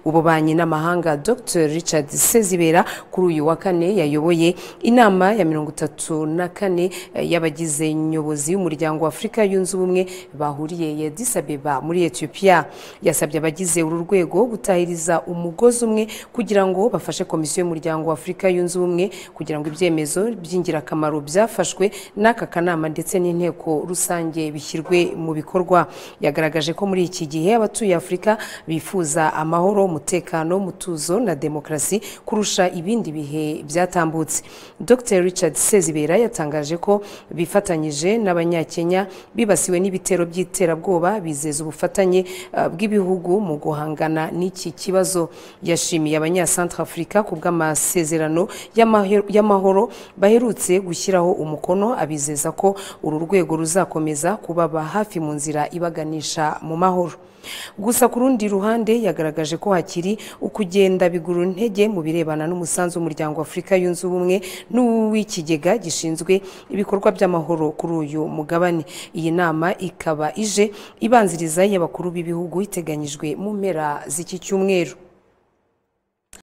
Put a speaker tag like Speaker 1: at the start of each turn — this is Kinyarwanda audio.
Speaker 1: w'ububanyi n'amahanga dr richard sezibera kuri uyu wa kane yayoboye inama ya mirongo itatu na kane eh, y'abagize nyobozi y'umuryango w'afurika yunze ubumwe bahuriye ya disabeba muri etiyopiya yasabye abagize uru rwego gutahiriza umugozi umwe kugira ngo bafashe komisiyo y'umuryango w'afurika yunze ubumwe kugira ngo ibyemezo by'ingirakamaro byafashwe n'aka kanama ndetse n'inteko rusange bishyirwe mu bikorwa yagaragaje ko muri iki gihe abatuye afurika bifuza ama amahoro umutekano mutuzo na demokarasi kurusha ibindi bihe byatambutse dr richard sezibera yatangaje ko bifatanyije n'abanyakenya bibasiwe n'ibitero by'iterabwoba bizeza ubufatanye uh, bw'ibihugu mu guhangana n'iki kibazo yashimiye abanyasantrafurika ku bw'amasezerano y'amahe- y'amahoro baherutse gushyiraho umukono abizeza ko uru rwego ruzakomeza kubaba hafi mu nzira ibaganisha mu mahoro gusa ku rundi ruhande yagaragaje ko hakiri ukugenda bigura intege mu birebana n'umusanzu w'umuryango wa afurika yunze ubumwe n'uw'ikigega gishinzwe ibikorwa by'amahoro kuri uyu mugabane iyi nama ikaba ije ibanziriza iy'abakuru b'ibihugu iteganyijwe mu mpera z'iki cyumweru